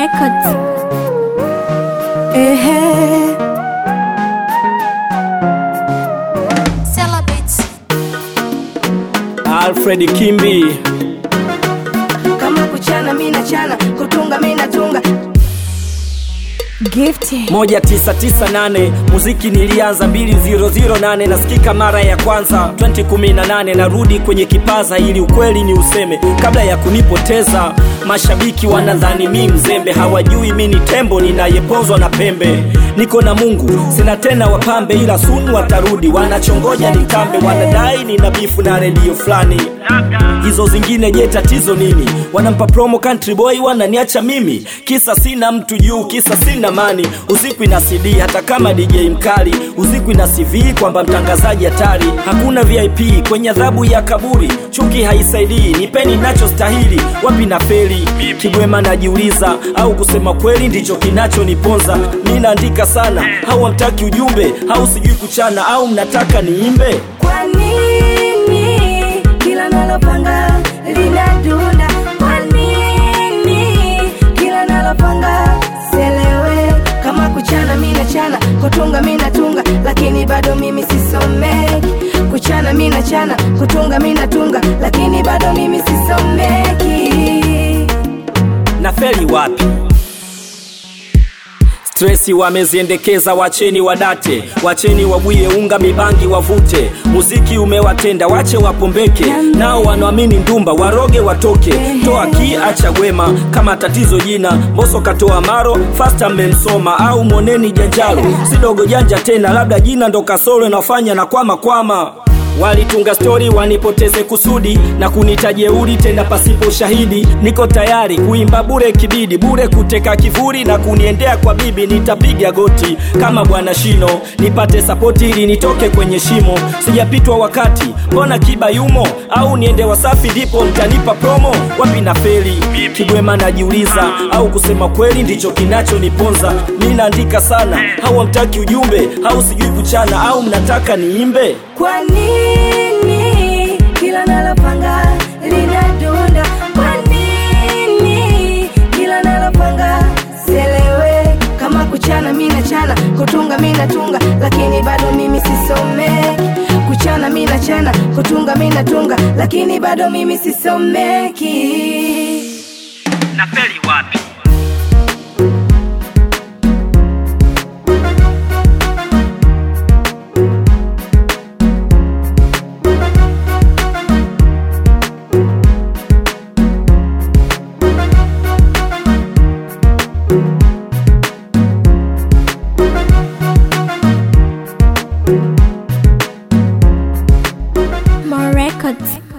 Records. Ehe. Celebrates. Alfred Kimbi Kama kuchana mi nachana, kutunga mi natunga. Gifty. 1998 muziki nilianza 2008 nasikika mara ya kwanza 2018 narudi kwenye kipaza ili ukweli ni useme kabla ya kunipoteza mashabiki wanadhani mi mzembe hawajui mi ni tembo ninayepozwa na pembe niko na mungu sina tena wapambe ila sunu watarudi wanachongoja nitambe wanadai nina bifu na redio fulani hizo zingine je tatizo nini wanampa promo country boy wananiacha mimi kisa sina mtu juu kisa sina mani usiku ina cd hata kama dj mkali usiku ina cv kwamba mtangazaji hatari hakuna vip kwenye adhabu ya kaburi chuki haisaidii nipeni nachostahili wapi na feli kigwema najiuliza au kusema kweli ndicho kinachoniponza mi naandika sana au hamtaki ujumbe au sijui kuchana au mnataka niimbe Kwa nini kila nalopanga linadunda? Kwa nini kila nalopanga selewe? Kama kuchana mi nachana, kutunga mi natunga, lakini bado mimi sisomeki. Kuchana mi nachana, kutunga mi natunga, lakini bado mimi sisomeki. na feli wapi stresi wameziendekeza wacheni wadate wacheni wabwie unga mibangi wavute muziki umewatenda wache wapombeke nao wanaamini ndumba waroge watoke toa ki acha gwema kama tatizo jina mboso katoa maro fasta mmemsoma au moneni janjalo sidogo janja tena labda jina ndo kasoro inafanya na kwama kwama walitunga stori wanipoteze kusudi na kunita jeuri tena pasipo ushahidi niko tayari kuimba bure kibidi bure kuteka kivuri na kuniendea kwa bibi nitapiga goti kama bwana shino nipate sapoti ili nitoke kwenye shimo sijapitwa wakati mbona kiba yumo au niende wasafi ndipo mtanipa promo wapi na feli kigwema najiuliza au kusema kweli ndicho kinachoniponza mi naandika sana au hamtaki ujumbe au sijui kuchana au mnataka niimbe Kwa nini kila nalopanga linadunda? Kwa nini kila nalopanga selewe? Kama kuchana mi nachana, kutunga mi natunga, lakini bado mimi sisomeki. Kuchana mi nachana, kutunga mi natunga, lakini bado mimi sisomeki. na feli wapi More records.